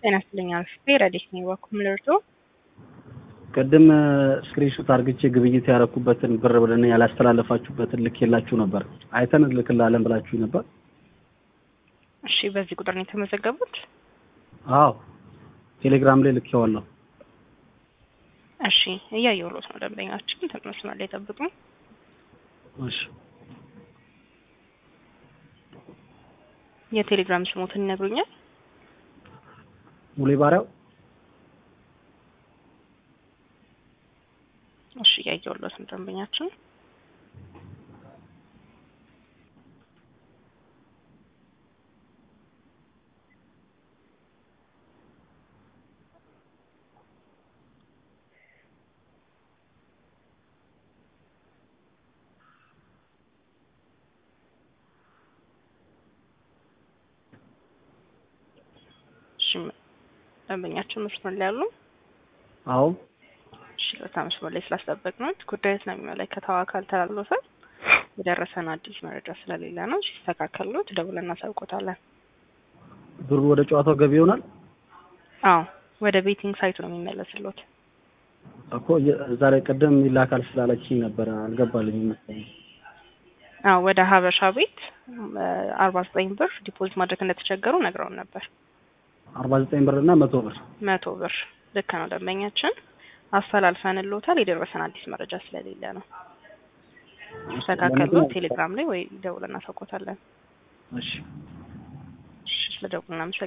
ጤና ይስጥልኝ አልፌ ረዲስ ነኝ በኩል ልርዶ ቅድም ስክሪንሾት አርግቼ ግብይት ያረኩበትን ብር ብለን ያላስተላለፋችሁበትን ልኬላችሁ ነበር። አይተን ልክላለን ብላችሁ ነበር። እሺ፣ በዚህ ቁጥር ነው የተመዘገቡት? አዎ ቴሌግራም ላይ ልኬዋለሁ። እሺ፣ እያየሁሎት ነው። ደንበኛችን ትንሽ መስመር ላይ ጠብቁ። እሺ የቴሌግራም ስሞትን ይነግሩኛል? ሙሌ ባሪያው እሺ፣ እያየሁሎት ነው ደንበኛችን ደንበኛችን መስመር ላይ ያሉ አዎ እሺ ለታ መስመር ላይ ስላስጠበቅነው ጉዳዩን ነው የሚመለከተው አካል ተላልፎ የደረሰን አዲስ መረጃ ስለሌለ ነው። ሲስተካከሉት ደውለን እናሳውቆታለን። ብሩ ወደ ጨዋታው ገቢ ይሆናል። አዎ ወደ ቤቲንግ ሳይቱ ነው የሚመለስሎት። እኮ እዛ ላይ ቅድም ይላካል ስላለችኝ ነበረ አልገባልኝም መሰለኝ። አዎ ወደ ሀበሻ ቤት አርባ ዘጠኝ ብር ዲፖዚት ማድረግ እንደተቸገሩ ነግረውን ነበር። አርባ ዘጠኝ ብር እና መቶ ብር መቶ ብር ልክ ነው። ደንበኛችን አስተላልፈንልዎታል። የደረሰን አዲስ መረጃ ስለሌለ ነው። ተካከሉ ቴሌግራም ላይ ወይ ደውለን እናሳውቆታለን። እሺ እሺ፣ ስለ ደውልና